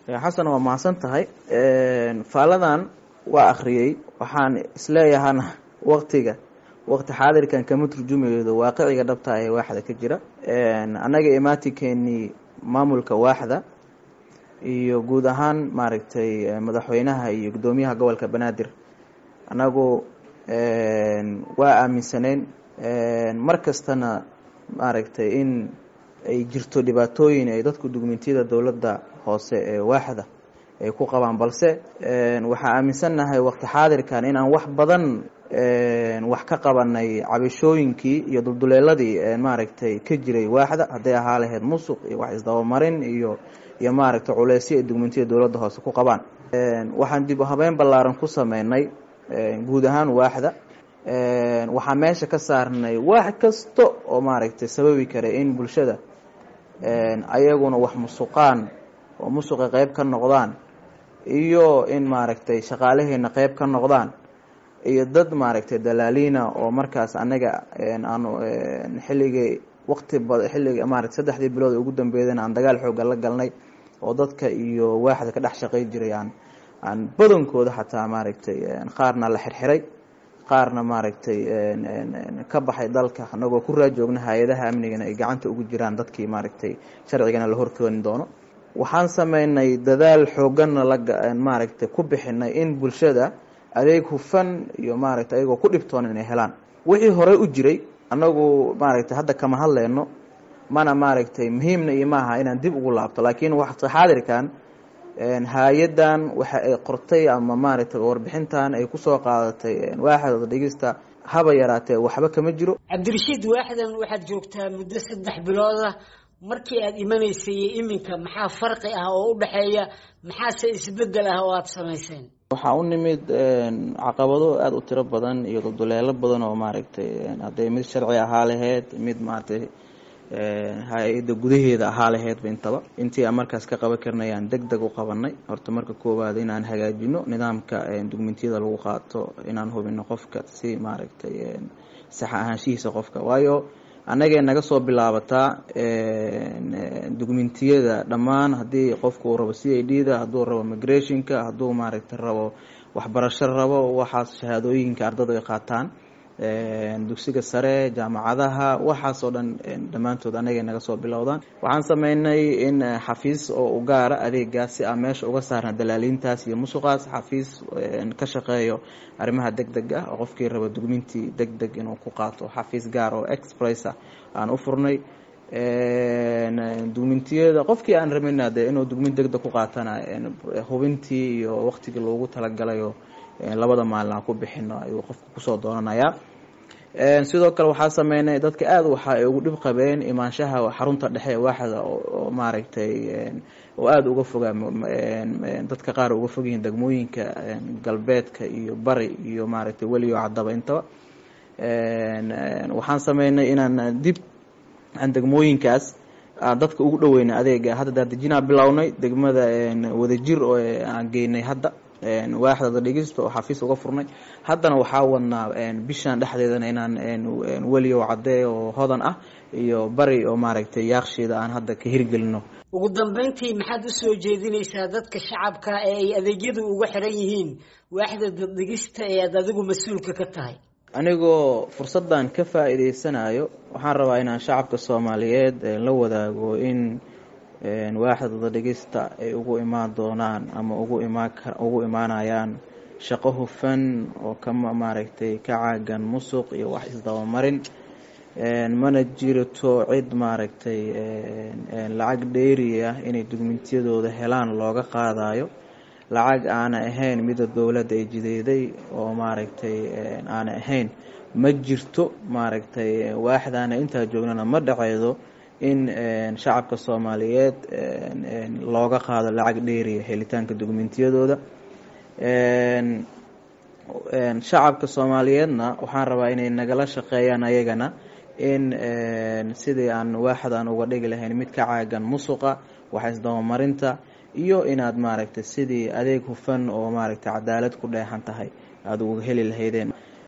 xasan waa mahadsan tahay faaladan waa akhriyey waxaan isleeyahana waktiga waqti xaadirkan kama turjumaydo waaqiciga dhabta ee waaxda ka jira annaga imaatikeenii maamulka waaxda iyo guud ahaan maaragtay madaxweynaha iyo guddoomiyaha gobolka banaadir annagu waa aaminsaneyn mar kastana maaragtay in ay jirto dhibaatooyin ay dadku dugmentiyada dowladda hoose ee waaxda ay ku qabaan balse waxaa aaminsannahay waqti xaadirkan inaan wax badan wax ka qabanay cabashooyinkii iyo dulduleeladii maaragtay ka jiray waaxda hadday ahaa lahayd musuq iyo wax isdabamarin iyo iyo maaragtay culeysyo ay dugmentiyada dowladda hoose ku qabaan waxaan dib u habeyn ballaaran ku sameynay guud ahaan waaxda waxaa meesha ka saarnay wax kasta oo maaragtay sababi kara in bulshada ayaguna wax musuqaan oo musuqa qeyb ka noqdaan iyo in maaragtay shaqaalaheena qeyb ka noqdaan iyo dad maaragtay dalaaliina oo markaas anaga aanu xilligii waqti ba xilliga maarata saddexdii bilood ugu dambeeyana aan dagaal xooga la galnay oo dadka iyo waaxda ka dhex shaqey jiray aan aan badankooda xataa maaragtay qaarna la xirxiray qaarna maaragtay ka baxay dalka anagoo ku raajoogna hay-adaha amnigana ay gacanta ugu jiraan dadkii maaragtay sharcigana la horkeeni doono waxaan sameynay dadaal xooganna la maaragtay ku bixinay in bulshada adeeg hufan iyo maaragtay ayagoo ku dhibtoon inay helaan wixii horey u jiray annagu maaragtay hadda kama hadleyno mana maaragtay muhiimna iyo maaha inaan dib ugu laabto laakiin waqti xaadirkan hay-adan waxa ay qortay ama maaragtay warbixintan ay kusoo qaadatay waaxda dhegista haba yaraatee waxba kama jiro cabdirashiid waaxdan waxaad joogtaa muddo saddex bilooda markii aada imanaysay iyo iminka maxaa farqi ah oo u dhexeeya maxaase isbedel ah oo aada samayseen waxaa u nimid caqabado aada u tiro badan iyo dulduleelo badan oo maaragtay hadday mid sharci ahaa laheyd mid maaragtay hay-adda gudaheeda ahaa laheydba intaba intii aan markaas ka qaban karnay aan deg deg u qabanay horta marka koowaad inaan hagaajino nidaamka dugmentiyada lagu qaato inaan hubino qofka si maaragtay sax ahaanshihiisa qofka waayo annagee naga soo bilaabataa dugmentiyada dhammaan haddii qofku uu rabo c i d da hadduu rabo migrationka hadduu maaragtay rabo waxbarasho rabo waxaas shahaadooyinka ardada ay qaataan dugsiga sare jaamacadaha waxaas oo dhan dhammaantood anagay naga soo bilowdaan waxaan sameynay in xafiis oo u gaara adeegaas si aan meesha uga saarna dalaaliintaas iyo musuqaas xafiis ka shaqeeyo arrimaha deg deg ah oo qofkii raba dugmintii deg deg inuu ku qaato xafiis gaar oo expressa aan u furnay dugmintiyada qofkii aan rabina de inuu dugmin deg deg ku qaatana hubintii iyo waqtigii loogu talagalayo labada maalin aan ku bixino ayuu qofka kusoo doonanayaa sidoo kale waxaa sameynay dadka aada waxa ay ugu dhib qabeen imaanshaha xarunta dhexe ee waaxda oo maaragtay oo aada uga fogaa dadka qaar uga fog yihiin degmooyinka galbeedka iyo bari iyo maaragtay weliyo cadaba intaba waxaan sameynay inaan dib aan degmooyinkaas dadka ugu dhaweyna adeega hadda daadejinaa bilownay degmada wadajir oo aan geynay hadda waaxdada dhegista oo xafiis uga furnay haddana waxaa wadnaa bishan dhexdeedana inaan weliyo cadee oo hodan ah iyo bari oo maaragtay yaaksheeda aan hadda ka hirgelino ugu dambeyntii maxaad usoo jeedinaysaa dadka shacabka ee ay adeegyadu uga xiran yihiin waaxda daddegista ee aad adigu mas-uulka ka tahay anigoo fursaddan ka faa-iideysanayo waxaan rabaa inaan shacabka soomaaliyeed la wadaago in waaxda dadhegista ay ugu imaan doonaan ama ugu imaan ugu imaanayaan shaqo hufan oo kama maaragtay ka caagan musuq iyo wax isdabamarin mana jirto cid maaragtay lacag dheeri ah inay dugmentiyadooda helaan looga qaadayo lacag aana ahayn mida dowladda ay jideeday oo maaragtay aana ahayn ma jirto maaragtay waaxdaana intaa joognana ma dhaceydo in shacabka soomaaliyeed looga qaado lacag dheeriya helitaanka dugmentiyadooda shacabka soomaaliyeedna waxaan rabaa inay nagala shaqeeyaan ayagana in sidii aan waaxdan uga dhigi lahayn mid ka caagan musuqa wax isdabamarinta iyo inaad maaragtay sidii adeeg hufan oo maaragtay cadaalad ku dheexan tahay aada uga heli lahaydeen